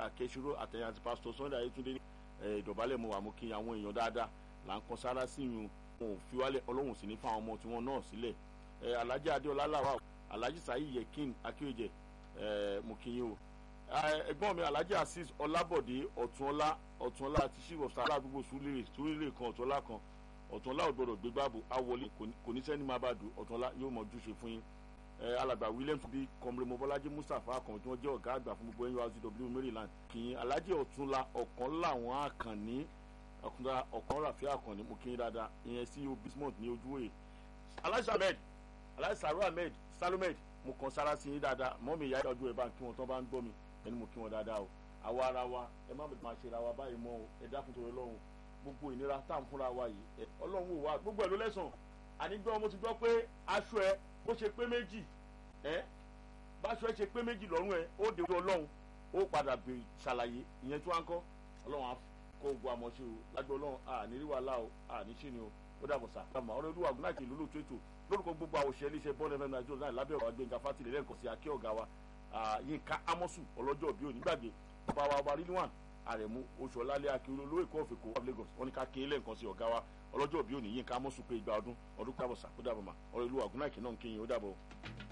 akẹ́sirò àtẹ̀yìn àti pásítọ̀ sunday ayétúndé ìdọ̀bálẹ̀ mo wà mú kí àwọn èèyàn dáadáa là ń kan sára sí ìyún wọn ò fi wálẹ̀ ọlọ́run sì ní fáwọn ọmọ tiwọn náà sílẹ̀ alhaji adéọlá làwà alhaji sayi yekin akéwìjẹ mo kí yín o ẹ̀gbọ́n mi alhaji azeez ọlábọ̀dé ọ̀túnọlá ọ̀túnọlá àti chief of staff àdúgbò súlérè súlérè kan ọ̀túnọlá kan ọ̀túnọlá ògbọ́dọ̀ gbégbáàbò awọlé kò ní sẹ́ni máa bá dùn ọ̀túnọlá yóò mọ ojúṣe fún yín alàgbà williams bíi kọmọlẹ mọbọlájí mustapha kan tí wọ́n jẹ́ ọ̀gá àgbà fún gbogbo nurtw maryland kì í alhaji ọ̀túnọlá ọ̀kan làwọn àkànní ọ̀kan ràfíà àkànní mo kí yín dáadáa ìyẹn sí obismont ní ojúwèé alhaji ahmed alhaji saru ahmed salomed mo kàn sára sí yín dáadáa mọ́mí ìyá ìdájọ́ ẹ̀ bá ń kí wọn tán bá ń gbọ́ mi ẹni mo kí wọn dáadáa o àwa ara wa ẹ má bẹ̀rẹ̀ máa ṣe ra wa báyìí mọ́ o ẹ dákun torí ọlọ́run gbogbo ìnira tá à ń fúnra wa yìí ọlọ́run wò wá gbogbo ẹ̀ ló lẹ́sàn àní gbọ́ mo ti gbọ́ pé aṣọ ẹ bó ṣe pé méjì ẹ báṣọ ẹ ṣe pé méjì lọ́rùn ẹ ó de ọlọ́run ó padà bèrè ṣàlàyé ìyẹn tí wọ́n á kọ́ ọlọ́run á kó gbogbo àmọ́ṣe o lágbó ọlọ́run àní rí wàhálà o àní ṣì ni o ó dàbọ̀ sà. ọ̀rọ̀ olúwa ògùn náà kì í lólò tó ètò lórúkọ gbogbo àwọn òṣèré iléeṣẹ́ bọ́ọ̀lù ẹ̀fẹ̀ nàìjíríà náà lábẹ́ ọ̀rọ̀ gbẹ̀ngà fátìlẹ̀ lẹ́ẹ̀kan sí akẹ́ ọ̀gá wa yínká amọ́sù ọlọ́jọ́ òbí òní gbàgbé bàbá wa ọba rilwan àrẹ̀mú oṣù ọ̀làlẹ̀ akérò olówó èkó ọ̀fẹ̀kọ́ of lagos wọn ni ká ké lẹ́ẹ̀kan sí ọ̀gá wa ọlọ́jọ́ òbí òní yínká amọ́sù pé igba ọdún ọdún kábọ̀sà ó dàbọ̀ mà ọ̀rọ̀ olúwa ògùn náà kì í náà ń kéyìn ó dàbọ̀.